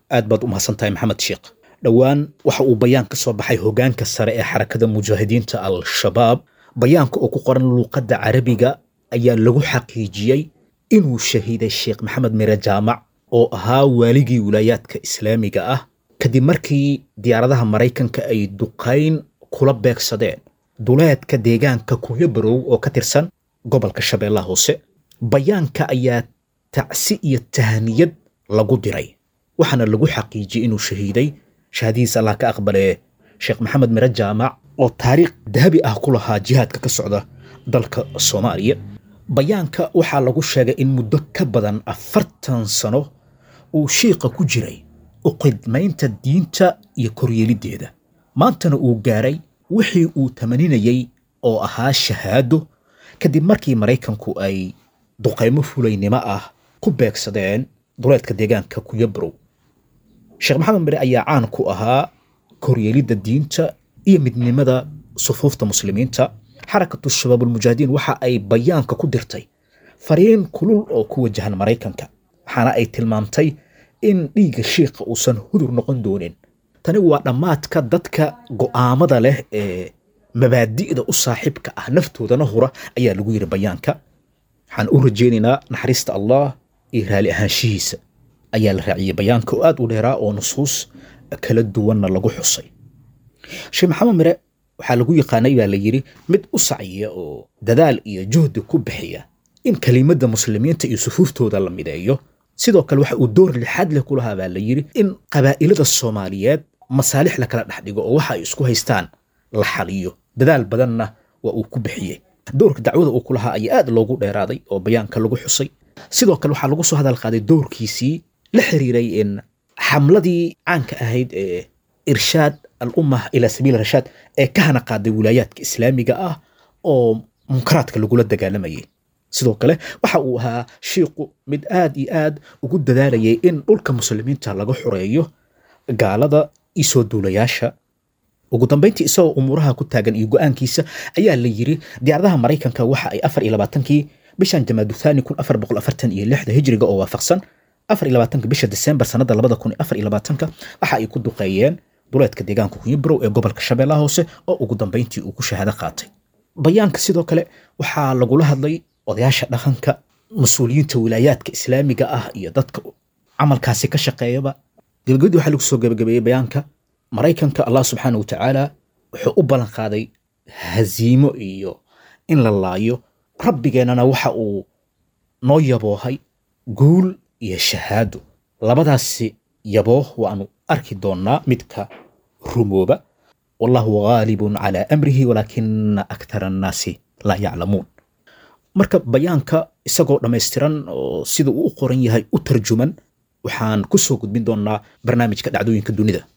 aad baad u mahadsan tahay maxamed sheekh dhowaan waxa uu bayaan ka soo baxay hogaanka sare ee xarakada mujaahidiinta al-shabaab bayaanka oo ku qoran luuqadda carabiga ayaa lagu xaqiijiyey inuu shahiiday sheekh maxamed mire jaamac oo ahaa waaligii wilaayaadka islaamiga ah kadib markii diyaaradaha maraykanka ay duqayn kula beegsadeen duleedka deegaanka kunyabarow oo ka tirsan gobolka shabeellaha hoose bayaanka ayaa tacsi iyo tahniyad lagu diray waxaana lagu xaqiijiyey inuu shahiiday shahadihiisa allah ka aqbalee sheekh maxamed mire jaamac oo taariikh dahabi ah ku lahaa jihaadka ka socda dalka soomaaliya bayaanka waxaa lagu sheegay in muddo ka badan afartan sano uu shiiqa ku jiray u khidmaynta diinta iyo koryeeliddeeda maantana uu gaaray wixii uu tamaninayey oo ahaa shahaado kadib markii maraykanku ay duqaymo fulaynimo ah ku beegsadeen duleedka deegaanka kuyabrow sheekh maxamed mire ayaa caan ku ahaa koryeelidda diinta iyo midnimada sufuufta muslimiinta xarakatu shabaabulmujaahidiin waxa ay bayaanka ku dirtay fariin kulul oo ku wajahan maraykanka waxaana ay tilmaamtay in dhiigga shiikha uusan hudur noqon doonin tani waa dhammaadka dadka go'aamada leh ee mabaadi'da u saaxiibka ah naftoodana hura ayaa lagu yidhi bayaanka waxaan u rajaynaynaa naxariista allah iyo raali ahaanshihiisa ayaa la raaciyey bayaanka oo aad u dheeraa oo nusuus kala duwanna lagu xusay sheekh maxamed mire waxaa lagu yaqaanay baa la yidhi mid u sacyiya oo dadaal iyo juhdi ku bixiya in kelimadda muslimiinta iyo sufuuftooda la mideeyo sidoo kale waxa uu door lixaad leh ku lahaa baa la yidhi in qabaa'ilada soomaaliyeed masaalix la kala dhex dhigo oo waxa ay isku haystaan la xaliyo dadaal badanna waa uu ku bixiyey doorka dacwada uu ku lahaa ayaa aad loogu dheeraaday oo bayaanka lagu xusay sidoo kale waxaa lagu soo hadal qaaday doorkiisii la xiriiray in xamladii caanka ahayd ee irshaad al-ummah ilaa sabiil rashaad ee ka hana qaaday wilaayaadka islaamiga ah oo munkaraadka lagula dagaalamayay sidoo kale waxa uu ahaa shiiqu mid aad iyo aad ugu dadaalayay in dhulka muslimiinta laga xoreeyo gaalada iyo soo duulayaasha ugu dambayntii isagoo umuuraha ku taagan iyo go'aankiisa ayaa la yidhi diyaaradaha maraykanka waxa ay afar iyo labaatankii bishan jamaadu thani kun afar boqol afartan iyo lixda hijriga oo waafaqsan afar iyo labaatanka bisha disembar sanada labada kun iyo afar iyo labaatanka waxa ay ku duqeeyeen duleedka deegaanka kunyibrow ee gobolka shabeellaha hoose oo ugu dambayntii uu ku shahaado qaatay bayaanka sidoo kale waxaa lagula hadlay odayaasha dhaqanka mas-uuliyiinta wilaayaadka islaamiga ah iyo dadka camalkaasi ka shaqeeyaba gebagabadii waxaa lagu soo gebagabeeyey bayaanka maraykanka allah subxaana wa tacaala wuxuu u ballan qaaday haziimo iyo in la laayo rabbigeennana waxa uu noo yaboohay guul iyo shahaado labadaasi yabooh waanu arki doonnaa midka rumooba wallahu gaalibun calaa amrihi walaakina akthara annaasi laa yaclamuun marka bayaanka isagoo dhammaystiran oo sida uu u qoran yahay u tarjuman waxaan ku soo gudbin doonnaa barnaamijka dhacdooyinka dunida